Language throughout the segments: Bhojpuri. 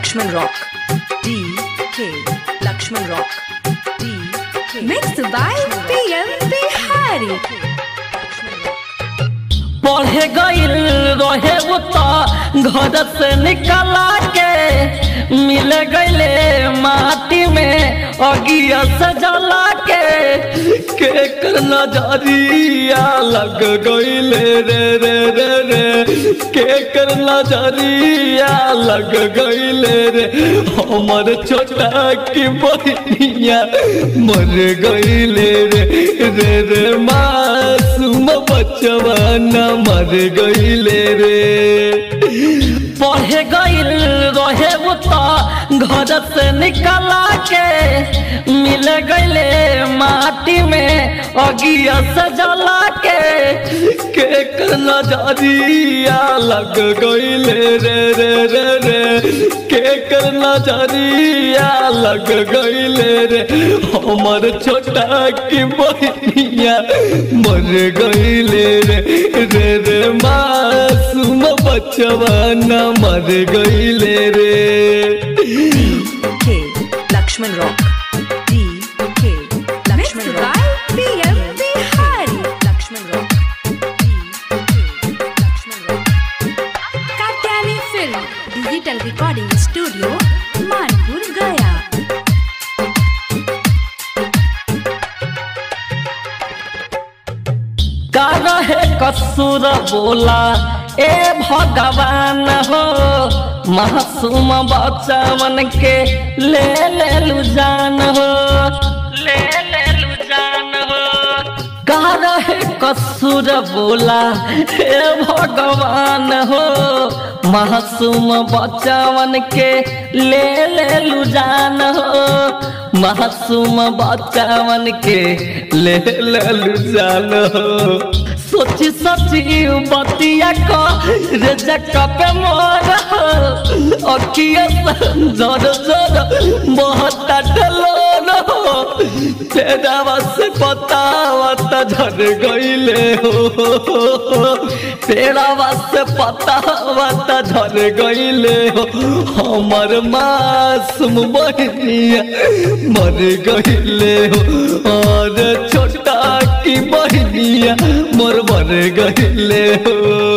Lakshman Rock. D K Lakshman Rock. D K Mixed by PM Bihari. पढ़े गईल रहे वो तो घर से निकला के मिल गईले माटी में अगिया से जला के के कर नजरिया लग गईले रे रे रे रे के कर नजरिया लग गईले रे हमर छोटा की बहनिया मर गईले रे रे रे मासूम बचवा न मर गईले रे पढ़े गईल रहे वो तो घर से निकला के मिल गईले माटी में अगिया से जला के के कर नजरिया लग गईले रे रे रे रे के कर नजरिया लग गईले रे हमर छोटा की बहनिया मर गईले रे रे रे मासूम बचवा न मर गईले रे K Lakshman Rock. D K Mixed Lakshman by Rock. PM Bihari. Lakshman Rock. D K Lakshman Rock. Katyani Film. Digital Recording Studio. Manpur, Gaya. का रहे कसूर बोला ए भगवान हो मासूम बच्चवन के ले ले लू जान हो ले ले लू जान हो का रहे कसूर बोला हे भगवान हो मासूम बच्चवन के ले ले लू जान हो मासूम बच्चवन के ले ले लू जान हो सोची सोची बतिया को रे जक्का पे मोर अखिया जोर जोर बहुत डलो हो तेरा बस पतावत झड़ गईले हो तेरा बस पतावत झड़ गईले हो हमर मासूम बहनिया मर गईले हो और छोटा की बहनिया मोर मर गईले हो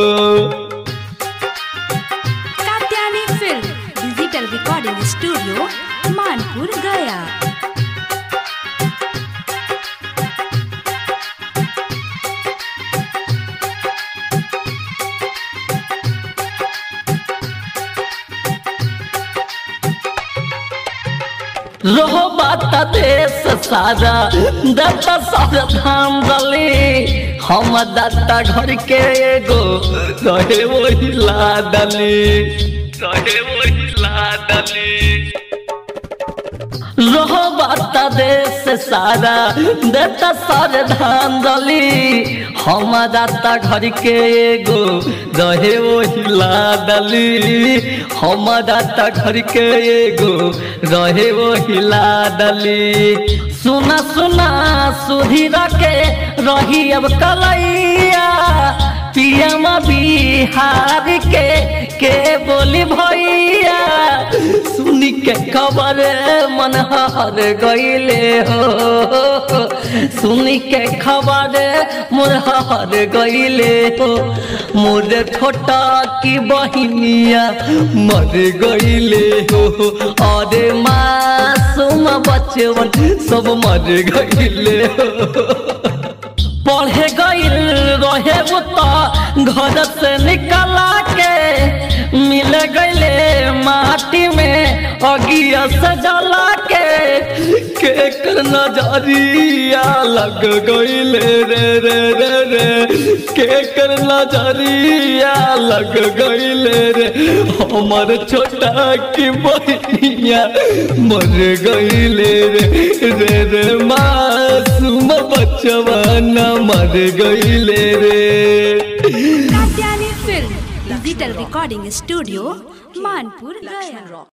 Katyani Film. Digital Recording Studio. Manpur, Gaya. रहो बात देश सारा दत्ता सारा धाम दली हम दत्ता घर के एगो रहे वही लादली रहे वही लादली रहो बात देश सारा देता सारे धान दली हम दाता घर के एगो रहे वही लादली हम दाता घर के एगो रहे वही लादली सुना सुना सुधीर के रही अब कलैया पियम बिहार के के बोली भैया सुनी के खबर मन हर गईले हो सुनी के खबर मोर हर गईले हो मोर छोटा की बहिनिया मर गईले हो अरे मासूम बचवन सब मर गईले हो पढ़े गईल रहे वो तो घर से निकला के मिल गईले माटी में अगिया से जला के के कर नजरिया लग गईले रे रे रे रे के कर नजरिया लग गईले रे हमर छोटा की बहनिया मर गईले रे रे रे मासूम बचवा न मर गईले रे Katyani Film. Digital Recording Studio. Manpur, Gaya. Rock.